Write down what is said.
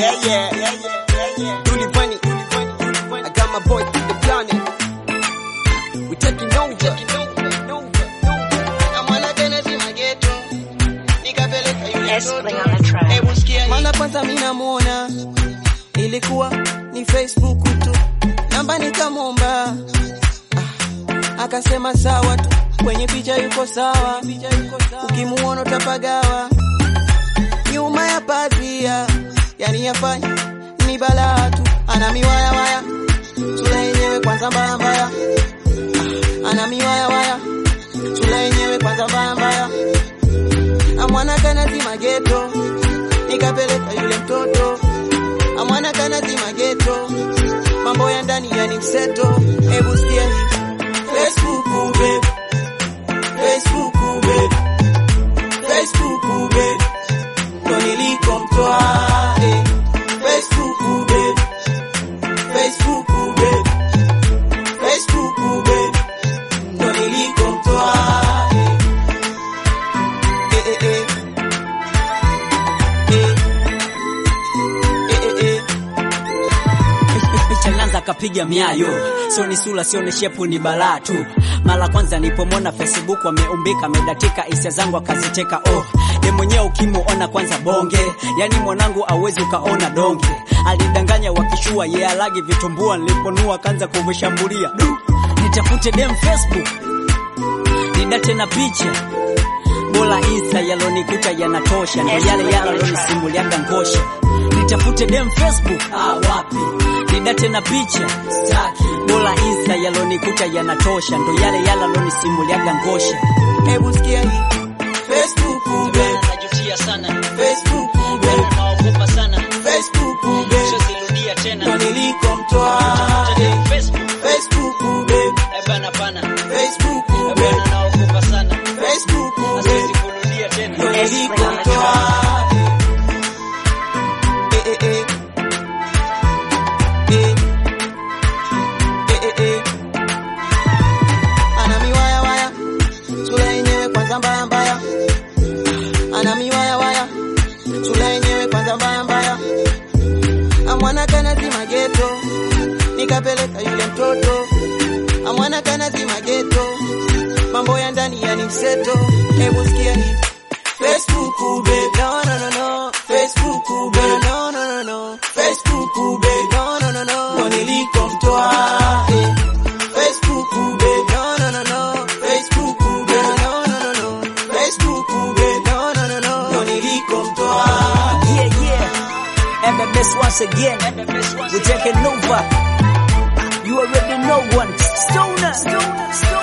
Yeah, yeah, yeah, yeah, yeah. Dully Bunny, I got my boy from the planet. We taking over. Espling on the track. Mara kwanza mimi namuona ilikuwa ni Facebook tu, namba nikamwomba, ah, akasema sawa tu, kwenye picha yuko sawa, ukimuona utapagawa, nyuma ya pazia, yani yafanya ni balaa tu, ana miwaya waya, sura yenyewe kwanza mbaya mbaya, ah, ana miwaya waya, sura yenyewe kwanza mbaya mbaya, amwana kana zima geto nikapeleka yule mtoto amwana kana zima geto, mambo ya ndani yani mseto. Hebu sikia hii Facebook babe, Facebook babe, Facebook babe, ndo nilikomtoa eh. Facebook babe, Facebook babe, Facebook babe, ndo nilikomtoa eh. Eh, eh, eh. Chalanza kapiga miayo, sio ni sura, sio ni shepu, ni balaa tu. Mara kwanza nilipomwona Facebook ameumbika, amedatika hisia zangu akaziteka. Oh, ye mwenyewe ukimuona kwanza bonge, yani mwanangu awezi ukaona donge. Alidanganya wakishua, ye alagi vitumbua, niliponua kanza kuvishambulia. Du, nitafute dem Facebook, nidate na picha bora Insta yalonikuta yanatosha, ndo yale yalonisimuliaga ngosha. Nitafute dem Facebook, ah, wapi nidate na picha staki, bora Insta yalonikuta yanatosha, ndo yale yalonisimuliaga ngosha. Hebu sikia hii Facebook babe, Najutia sana, Facebook babe, naogopa sana, Facebook babe, sirudia tena. ndo nilikomtoa eh. Facebook, Facebook babe, eh bana bana, Facebook eh babe, bana naogopa sana, Facebook babe, kurudia tena. ndo nilikomtoa eh. Eh, eh, eh. Eh. Eh, eh, eh. Ana miwaya waya, sura yenyewe kwanza mbaya mbaya, ana miwaya waya, sura yenyewe kwanza mbaya mbaya, amwana kana zima geto, nikapeleka yule mtoto, amwana kana zima geto, mambo ya ndani yani mseto, hebu sikia hii Facebook babe, no no no no, Facebook babe, no no no no, Facebook babe, no no no no, ndo nilikomtoa eh. Facebook babe, no no no no, Facebook babe, no no no no, Facebook babe, no no no no, ndo nilikomtoa Yeah, yeah. MMS once again. We're taking over. You already know one. Stoner. Stoner. Stoner.